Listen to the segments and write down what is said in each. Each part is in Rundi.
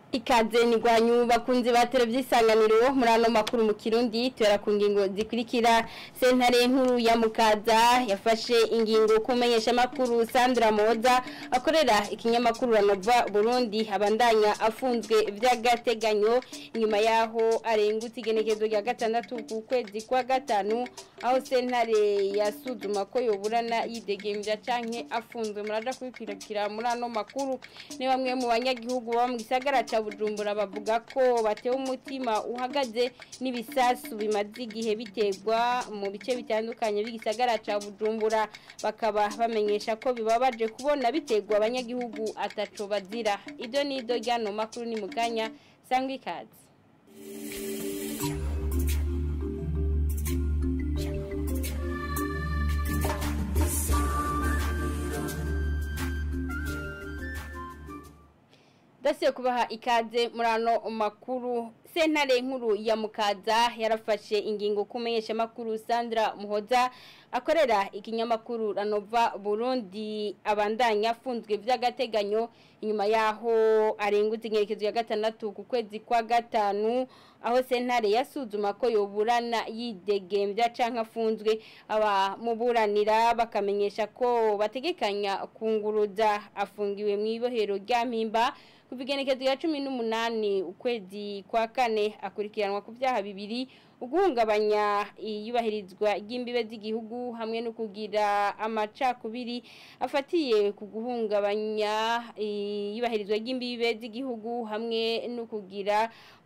ikaze ni rwanyu bakunzi ba televiziyo isanganiro muri ano makuru mu kirundi tubera ku ngingo zikurikira sentare nkuru ya mukaza yafashe ingingo kumenyesha amakuru sandra moza akorera ikinyamakuru ranova burundi abandanya afunzwe by'agateganyo inyuma yaho arengutse igenekezo rya gatandatu ku kwezi kwa gatanu aho sentare yasuzuma ko yoburana yidegembya canke afunzwe muraja kubikwirikira muri ano makuru ni bamwe mu banyagihugu baba mu gisagara ca bujumbura bavuga ko batewe umutima uhagaze n'ibisasu bimaze igihe biterwa mu bice bitandukanye by'igisagara ca bujumbura bakaba bamenyesha ko bibabaje kubona biterwa abanyagihugu ataco bazira ibyo ni ido ryano makuru ni muganya sangwa ikaze dasiye kubaha ikaze muri ano makuru sentare nkuru ya mukaza yarafashe ingingo kumenyesha makuru Sandra Muhoza akorera ikinyamakuru Ranova Burundi abandanya afunzwe by'agateganyo inyuma yaho arengutse ingerekezo ya gatandatu ku kwezi kwa gatanu aho sentare yasuzuma ko yoburana yidegembya canke afunzwe aba muburanira bakamenyesha ko bategekanya kunguruza afungiwe mu ibohero rya mpimba kuva igenekezo ya cumi n'umunani ukwezi kwa kane akurikiranwa ku byaha bibiri uguhungabanya iyubahirizwa ry'imbibe z'igihugu hamwe no kugira amacakubiri afatiye ku guhungabanya iyubahirizwa ry'imbibe z'igihugu hamwe no kugira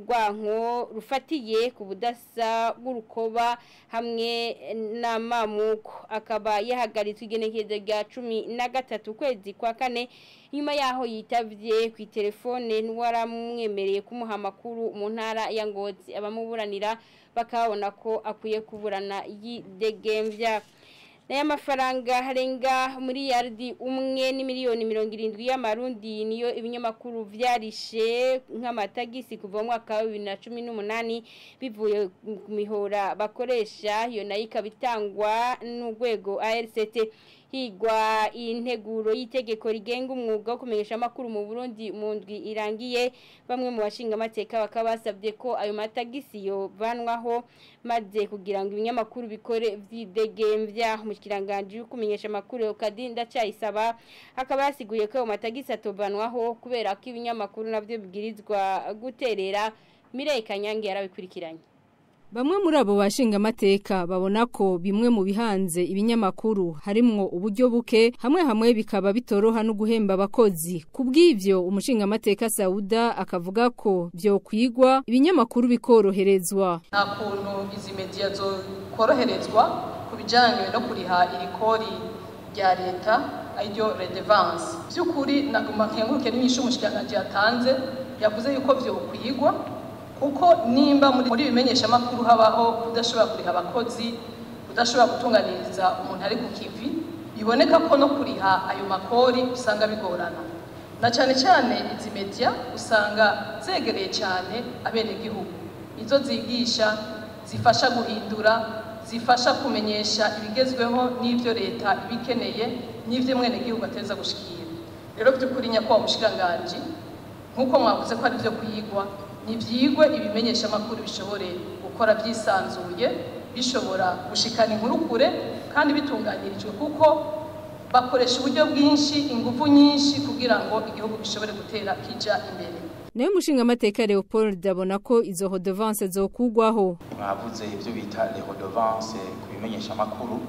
urwanko rufatiye ku budasa bw'urukoba hamwe n'amamuko akaba yahagaritswe igenekezo rya cumi na gatatu ukwezi kwa kane nyuma yaho yitavye ku telefone n'uwaramwemereye kumuha amakuru mu ntara ya Ngozi abamuburanira bakabona ko akwiye kuburana yidegembya Naya mafaranga harenga muri yardi umwe ni miliyoni mirongo irindwi y'amarundi niyo ibinyamakuru vyarishe nk'amatagisi kuva mu mwaka wa bibiri na cumi n'umunani bivuye ku mihora bakoresha iyo nayo ikaba itangwa n'urwego ARCT higwa integuro y'itegeko rigenga umwuga wo kumenyesha amakuru mu Burundi mu ndwi irangiye bamwe mu bashinga amateka bakaba basabye ko ayo matagisi yo vanwaho maze kugira ngo ibinyamakuru bikore vyidegembya umushikiranganje kumenyesha amakuru Kadinda cyayisaba akaba yasiguye ko ayo matagisi atovanwaho kubera ko ibinyamakuru navyo bigirizwa guterera Mireye Kanyange yarabikurikiranye Bamwe muri abo bashinga amateka babona ko bimwe mu bihanze ibinyamakuru harimwo uburyo buke hamwe hamwe bikaba bitoroha no guhemba abakozi kubw'ivyo umushinga amateka Sauda akavuga ko byo kwigwa ibinyamakuru bikoroherezwa nta kuntu izi media zo koroherezwa kubijanye no kuriha irikori rya leta ayo redevance by'ukuri naguma nkenguruke n'inyishu umushikiranganje yatanze yavuze yuko byo kwigwa kuko nimba muri bimenyesha amakuru habaho kudashobora kuriha abakozi kudashobora gutunganiriza umuntu ari ku kivi biboneka ko no kuriha ayo makori usanga bigorana na cyane cyane izi media usanga zegereye cyane abenegihugu izo zigisha zifasha guhindura zifasha kumenyesha ibigezweho n'ibyo leta ibikeneye n'ibyo mwenegihugu ateza gushikira rero by'ukuri nyakubahwa mushikiranganji nk'uko mwavuze ko ari byo kuyigwa nibyigwe ibimenyesha amakuru bishobore gukora byisanzuye bishobora gushikana inkuru kure kandi bitunganirijwe kuko bakoresha uburyo bwinshi ingufu nyinshi kugira ngo igihugu gishobore gutera kija imbere nayo mushinga amateka Leopold abona ko izo hodovance zokugwaho mwavuze ibyo bita les redevances ku bimenyesha amakuru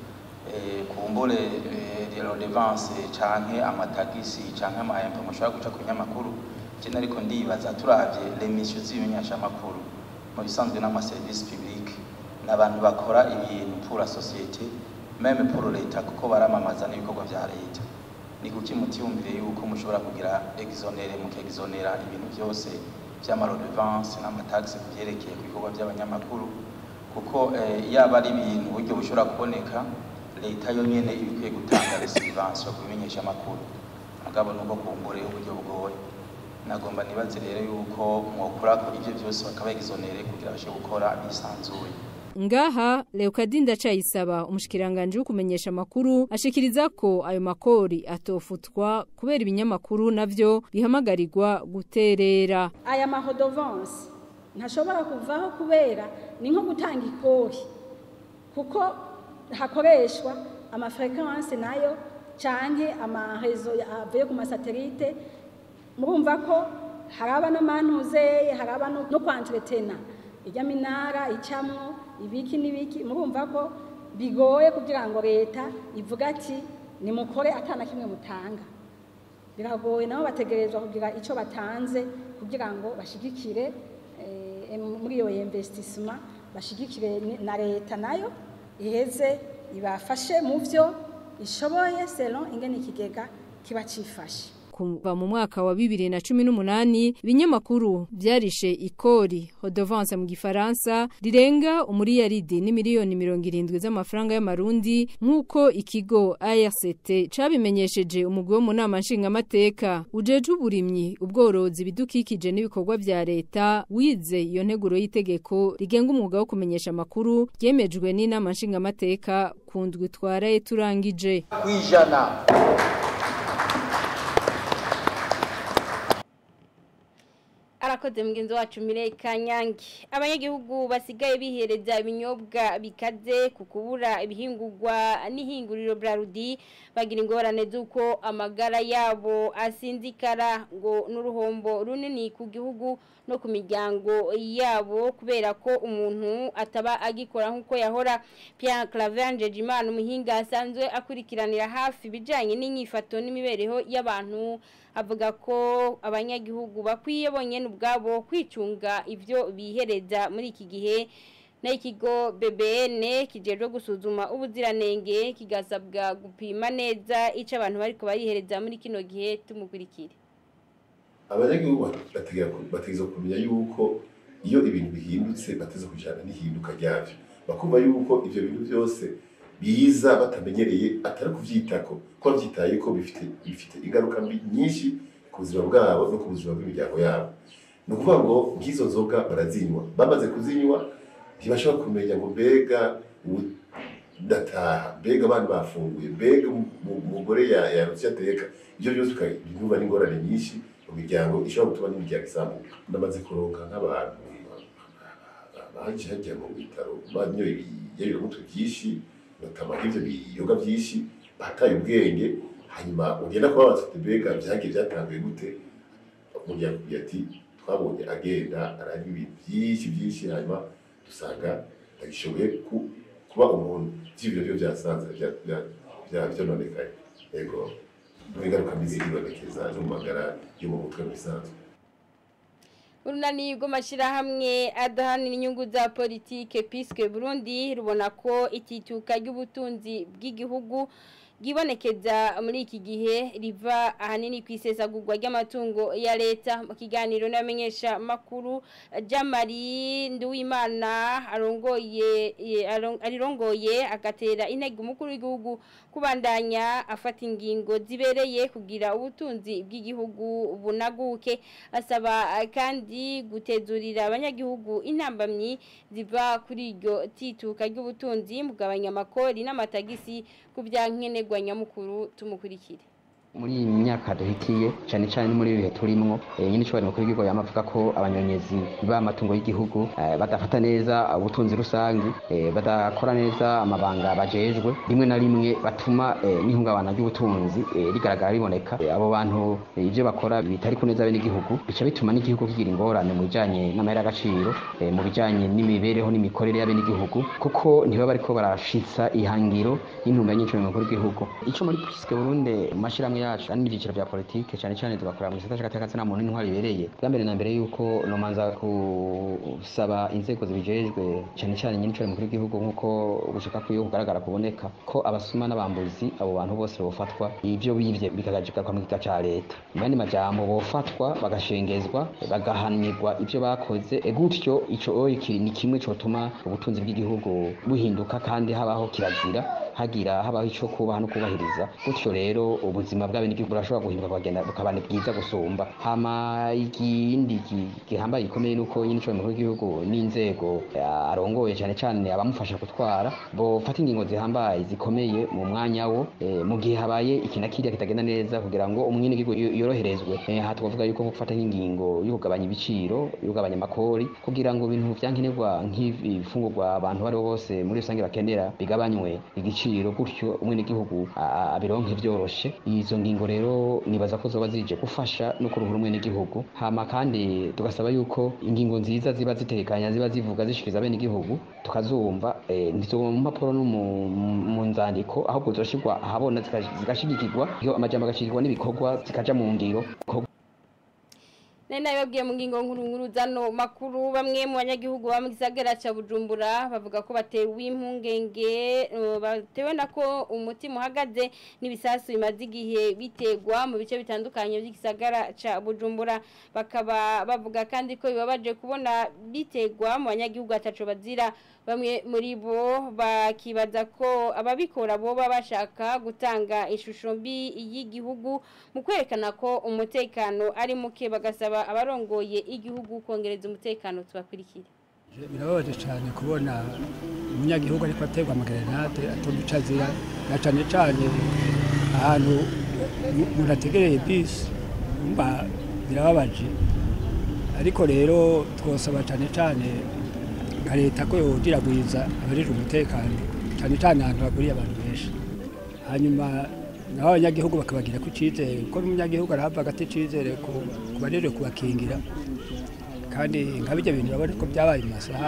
kumbure redevance canke amatagisi canke amahembe mushobora guca ku binyamakuru je ariko ndibaza turavye remission z'ibimenyesha amakuru mu bisanzwe n'amaserivisi public n'abantu bakora ibintu pour la société même pour leta kuko baramamaza n'ibikorwa vya leta ni kuki mutiyumvire yuko mushobora kugira exonere mukexonera ibintu byose vy'amarodevance n'amataxe kuvyerekeye ku bikorwa by'abanyamakuru kuko yaba ari ibintu buryo bushobora kuboneka leta yo nyene ibikwiye gutanga resilience ku bimenyesha amakuru mugabo nuko kumbure uburyo bugoye nagomba nibaze rero yuko mwokora ko ivyo byose bakaba exonere kugira bashe gukora bisanzuye ngaha Leokadinda Cayisaba umushikiranganje kumenyesha makuru ashikiriza ko ayo makori atofutwa kubera ibinyamakuru navyo bihamagarirwa guterera aya mahodovance ntashobora kuvaho kubera ni nko gutanga ikori kuko hakoreshwa amafrequence nayo canke amarezo avuye ku masatelite murumva ko haraba n'amantuze haraba no kwantretena ijya minara icamwo ibiki n'ibiki murumva ko bigoye kugira ngo leta ivuga ati nimukore atana kimwe mutanga biragoye nabo bategerezwa kugira icyo batanze kugira ngo bashigikire muri iyo investissement bashigikire na leta nayo iheze ibafashe mu byo ishoboye selon ingene ikigega kiba cifashe kuva mu mwaka wa bibiri na cumi n'umunani ibinyamakuru byarishe ikori hodovance mu gifaransa rirenga umuriyaridi n'imiliyoni mirongo irindwi z'amafaranga y'amarundi nk'uko ikigo ARCT cabimenyesheje umugwi wo mu nama nshingamateka ujeje uburimyi ubworozi ibidukikije n'ibikorwa vya leta wize iyo nteguro y'itegeko rigenga umwuga wo kumenyesha amakuru ryemejwe n'inama nshingamateka ku ndwi twaraye turangije kwijana arakoze mugenzi wacu Mirei Kanyange abanyagihugu basigaye bihereza ibinyobwa bikaze ku kubura ibihingurwa n'ihinguriro Brarudi bagira ingorane z'uko amagara yabo asinzikara ngo n'uruhombo runini ku gihugu no ku miryango yabo kubera ko umuntu ataba agikora nk'uko yahora Pierre Claver Jimana umuhinga asanzwe akurikiranira hafi ibijyanye n'inyifato n'imibereho y'abantu avuga ko abanyagihugu bakwiye bonyine ubwabo kwicunga ibyo bihereza muri iki gihe n'ikigo BBN kijejwe gusuzuma ubuziranenge kigasabwa gupima neza icyo abantu bari barihereza muri kino gihe tumukurikire abanyagihugu bategeza kumenya yuko iyo ibintu bihindutse bateze kujyana n'ihinduka ryabyo bakumva yuko ibyo bintu byose biza batamenyereye atari kubyitako ko babyitaye ko bifite bifite ingaruka mbi nyinshi ku buzima bwabo no ku buzima bw'imiryango yabo ni ukuvuga ngo nk'izo nzoga barazinywa bamaze kuzinywa ntibashobora kumenya ngo mbega ndataha mbega abana bafunguye mbega umugore yarutse ateka ibyo byose ukabyumva n'ingorane nyinshi mu miryango ishobora gutuma n'imiryango isambuka ndamaze kuronka nk'abantu baje hajya mu bitaro banyoye ibiyayuramutwe byinshi batama nk'ivyo biyoga byinshi bataye ubwenge hanyuma ugenda kubabaza ati mbega byagiye byatanguye gute umuryango kugira ati twabonye agenda aranywa ibintu byinshi byinshi hanyuma dusanga ndagishoboye kuba umuntu vy'ibiro byo byasanze vyononekaye yego ingaruka mbi ziribonekeza no mu magara yo mu mutwe bisanzwe urunani rw'amashyirahamwe adahanira inyungu za politike pisike burundi rubona ko itituka ry'ubutunzi bw'igihugu bwibonekeza muri iki gihe riva ahanini ku isesagurwa ry'amatungo ya leta mu kiganiro n'abamenyesha makuru jamari nduwimana arongoye arirongoye agatera intege umukuru w'igihugu kubandanya afata ingingo zibereye kugira ubutunzi bw'igihugu bunaguke asaba kandi gutezurira abanyagihugu intambamyi ziva kuri iryo tituka ry'ubutunzi mugabanya amakori n'amatagisi ku byankenerwa nyamukuru tumukurikire muri iyi myaka duhikiye cyane cyane muri ibi bihe turimwo nyine ishobora mukuru w'igihugu yamavuga ko abanyonyezi b'amatungo y'igihugu badafata neza ubutunzi rusange badakora neza amabanga bajejwe rimwe na rimwe batuma n'ihungabana ry'ubutunzi rigaragara riboneka abo bantu ibyo bakora bitari ku neza bene igihugu bica bituma n'igihugu kigira ingorane mu bijyanye n'amahera y'agaciro mu bijyanye n'imibereho n'imikorere y'abene igihugu kuko ntibaba bariko barashitsa ihangiro y'intumbero nyinshi mu mukuru w'igihugu icyo muri pisike burundi mu mashyirahamwe yacu ari n'ibyiciro bya politike cyane cyane tugakorera mu gisata cy'agateka muntu n'intwari bibereye bwa mbere na mbere yuko nomanza gusaba inzego zibijejwe cyane cyane nyine icyo mukuru w'igihugu nk'uko gushaka ko kugaragara kuboneka ko abasuma n'abambuzi abo bantu bose bofatwa ibyo bivye bikagajika mu giga cya leta mu yandi majambo bofatwa bagashengezwa bagahanirwa ibyo bakoze gutyo ico ni kimwe cyotuma ubutunzi bw'igihugu buhinduka kandi habaho kirazira hagira habaho ico kubaha no kubahiriza gutyo rero ubuzima bw'abenegihugu burashobora guhinduka bukagenda bukaba ni bwiza gusumba hama ikindi gi- gihambaye gikomeye nuko nyine ico mukuru w'igihugu n'inzego eh, arongoye cane cane abamufasha gutwara bofata ingingo zihambaye zikomeye mu mwanya wo eh, mu gihe habaye iki na kiriya kitagenda neza kugira ngo umwenegihugu yo- yoroherezwe Eh, aha twavuga yuko nko gufata nk'ingingo yo kugabanya ibiciro yo kugabanya amakori kugira ngo ibintu vyankenerwa nk'ibifungurwa abantu bari bose muri rusange bakenera bigabanywe igiciro gutyo umwenegihugu a- a- abironke vyoroshe izo ngingo rero nibaza ko zoba zije gufasha no kuruhura umwenegihugu hama kandi tugasaba yuko ingingo nziza ziba zitekanya ziba zivuga zishikiriza abenegihugu tukazumva eh, ntizoguma mu mpapuro no mu- mu- mu nzandiko ahubwo zoshirwa ahabona zika- zigashigikirwa iyo amajambo agashigikirwa n'ibikorwa zikaja mu ngiro Nari nabibabwiye mu ngingo nkuru nkuru zano makuru bamwe mu banyagihugu ba mu gisagara ca Bujumbura bavuga ko batewe impungenge eh, batewe nako umutima uhagaze n'ibisasu bimaze igihe bitegwa mu bice bitandukanye by'igisagara ca Bujumbura bakaba bavuga kandi ko bibabaje kubona bitegwa mu banyagihugu ataco bazira bamwe muri bo bakibaza ko ababikora bo baba bashaka gutanga ishusho mbi y'igihugu mu kwerekana ko umutekano ari muke bagasaba abarongoye igihugu kongereza umutekano tubakurikire birababaje cyane kubona umunyagihugu ariko aterwa amagerenade atumva icyo azira na cyane cyane ahantu umuntu ategereye bisi umva birababaje ariko rero twosaba cyane cyane nka leta ko yodiragwiza abajejwe umutekano cyane cyane ahantu haguriye abantu benshi hanyuma nabo abanyagihugu bakabagira ku cyizere kuko n'umunyagihugu arahava agati icyizere ku ku bajejwe kubakingira kandi nka bijya bintu urabona ko byabaye mu masaha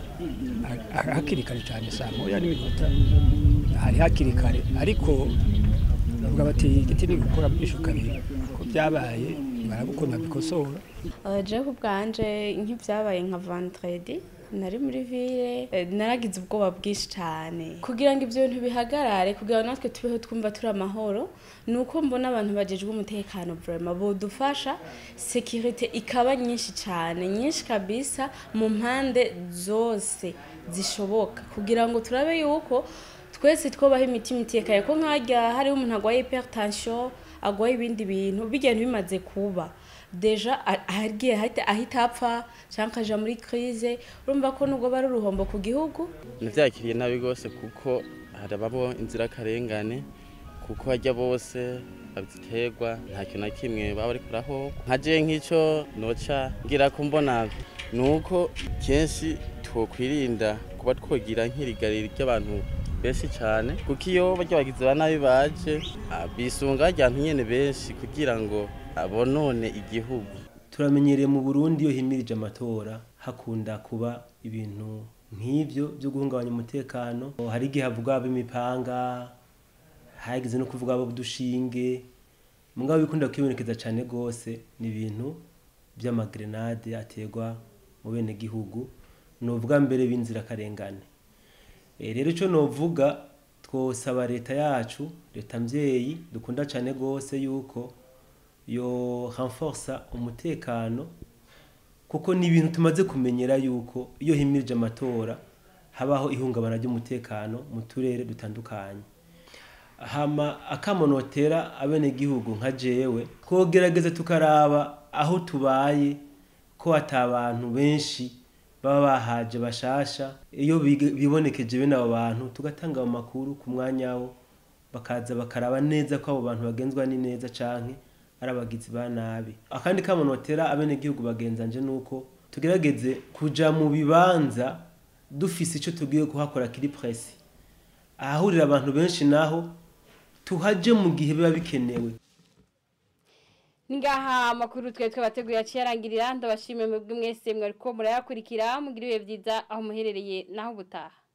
ha- ha- hakiri kare cyane saa moya n'iminota hari hakiri kare ariko bavuga bati igiti ni gukora byinshi kabiri ko byabaye barabukunda bikosora jewe ku bwanje nk'ibyabaye nka vendredi nari muri ville eh, naragize ubwoba bwinshi cyane kugira ngo ibyo bintu bihagarare kugira ngo natwe tubeho twumva turi amahoro ni uko mbona abantu bagejwe umutekano vrema bodufasha sekirite ikaba nyinshi cyane nyinshi kabisa mu mpande zose zishoboka kugira ngo turabe yuko twese twobaho imitima itekanye ko nkajya hariho umuntu arwaye hypertension arwaye ibindi bintu bigenda bimaze kuba deja a- agiye ahita ahita apfa cyangwa akaja muri crise urumva ko nubwo bari uruhombo ku gihugu nabyakiriye nabi rwose kuko harabamo inzirakarengane kuko hajya bose babiterwa nta kintu na kimwe baba bari kuraho nka je nk'icyo noca ngira ko mbona ni uko kenshi twokwirinda kuba twogira nk'irigariro ry'abantu benshi cyane kuko iyo barya bagizi ba nabi baje ah, bisunga bajya abantu nyene benshi kugira ngo abonone igihugu turamenyereye mu burundi iyo himirije amatora hakunda kuba ibintu nk'ibyo byo guhungabanya umutekano hari igihe havuga ab'imipanga hageze no kuvuga ab'udushinge mugabo bikunda kwibonekeza cyane rwose ni ibintu by'amagrenade aterwa mu bene gihugu ni ubwa mbere b'inzirakarengane Eh, rero icyo novuga twosaba leta yacu leta mbyeyi dukunda cyane rwose yuko yo renforsa umutekano kuko ni ibintu tumaze kumenyera yuko iyo himirije amatora habaho ihungabana ry'umutekano mu turere dutandukanye hama akamonotera abenegihugu nka jewe twogerageza tukaraba aho tubaye ko atabantu benshi baba bahaje bashasha iyo bige- bibonekeje bene abo bantu tugatanga ayo makuru ku mwanya wo bakaza bakaraba neza ko abo bantu bagenzwa ni neza canke ari abagizi ba nabi akandi kamonotera abenegihugu bagenzanje nuko tugerageze kuja mu bibanza dufise ico tugiye kuhakora kiri presi ahahurira abantu benshi naho tuhaje mu gihe biba bikenewe Ningaha makuru twe twabateguye aciyarangirira ndabashimiye mwebwe mwese mwariko murayakurikira mugira ibihe byiza aho muherereye naho ubutaha